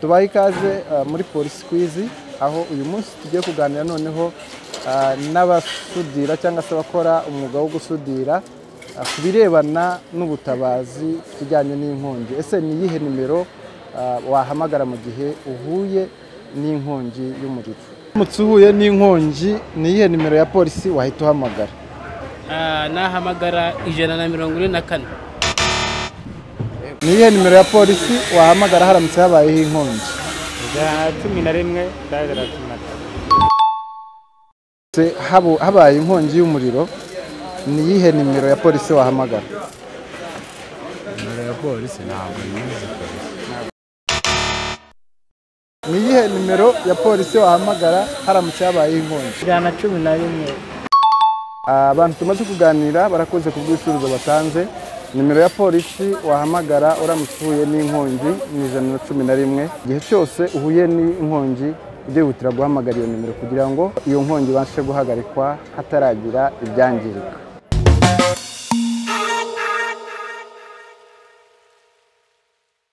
tubahe ikaze ah, muri polisi kwizi aho uyu munsi tugiye kuganira noneho ah, n'abasudira cyangwa se abakora umwuga wo gusudira ah, ku birebana n'ubutabazi tujyanye n'inkongi ese ni iyihe nimero ah, wahamagara mu gihe uhuye n'inkongi y'umuriro uramutse uhuye n'inkongi ni iyihe nimero ya polisi wahita uhamagara Ah, nahamagara ijana na mirongo ine na kane ni iyihe nimero ya polisi wahamagara haramutse habayeho inkongi ijana na cumi na rimwe ndaza na cumi na kane Se- habo- habaye inkongi y'umuriro ni iyihe nimero ya polisi wahamagara nimero ya polisi ntabwo nyizi polisi ni iyihe nimero ya polisi wahamagara haramutse habayeho inkongi ijana na cumi na rimwe Ah, abantu tumaze kuganira barakoze ku bw'ibisubizo batanze nimero ya polisi wahamagara uramutse uhuye n'inkongi ni ijana na cumi na rimwe igihe cyose uhuye n'inkongi ujya guhamagara iyo nimero kugira ngo iyo nkongi ibashe guhagarikwa hataragira ibyangirika